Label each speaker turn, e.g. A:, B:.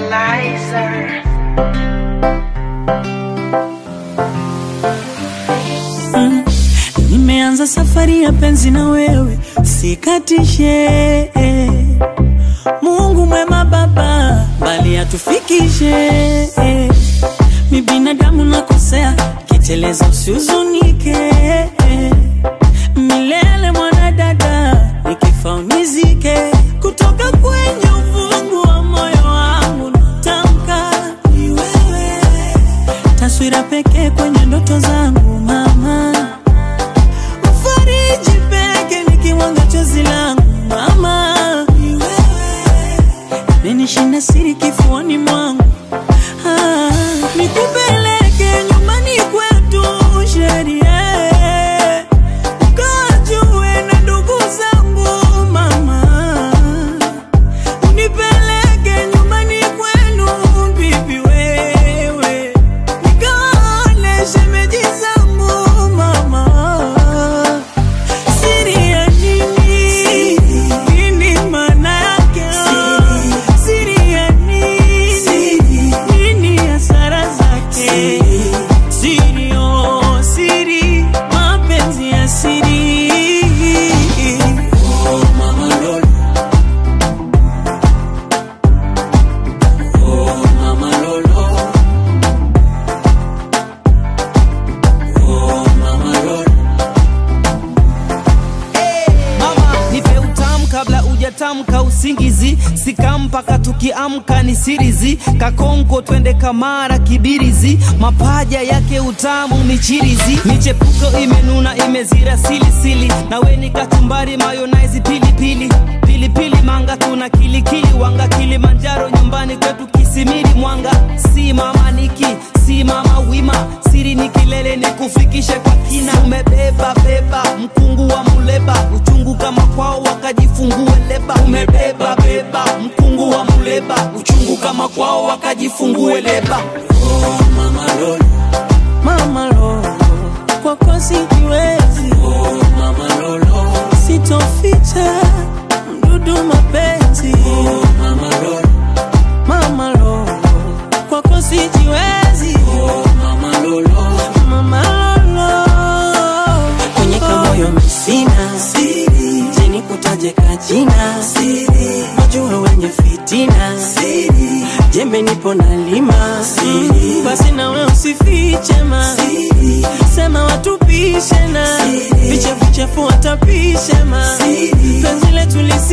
A: Lizer.
B: Nimeanza safari ya penzi na wewe, sikatishe. Mungu mwema Baba, bali atufikishe. Mi binadamu nakosea, kiteleza usihuzunike. Milele mwanadada, nikifa unizike. Kutoka kwenye uvungu wa moyo wangu natamka ni wewe, taswira pekee kwenye ndoto zangu mama Mfariji peke nikiwanga chozi langu mama, ni wewe menishinda siri kifuani mwangu ah, nikupeleke nyumbani kwetu sheria ukajue na ndugu zangu mama, unipeleke nyumbani kwenu bibi wewe nikaone shemeji zangu mama Siri ya nini? Nini maana yake? Siri ya nini? Nini hasara zake? Siri, oh, siri, mapenzi ya siri.
C: Mama, nipe utamu kabla ujatamka usingizi, sika mpaka tukiamka ni sirizi, kakonko twende kamara kibirizi, mapaja yake utamu michirizi, michepuko imenuna imezira silisili, nawe ni kachumbari mayonaizi pilipili pilipili manga tuna kilikili wanga Kilimanjaro nyumbani kwetu Kisimiri Mwanga, si mama niki si mama wima, siri ni kilele ni kufikishe kwa kina, umebeba beba mkungu wa muleba, uchungu kama kwao wakajifungue leba, umebeba beba mkungu wa muleba, uchungu kama kwao wakajifungue leba.
B: Mama lo, kwako sijiwezi. Sitoficha mdudu mapenzi. Mama lo, kwako sijiwezi. Mama lolo, kwenye kamoyo misina siri, jeni kutaje kajina siri, wajua wenye fitina siri, jembe nipo na lima siri, basi nawe usifiche ma siri, sema watupishe na vichafu chafu watapishe ma siri, penzi letu lisi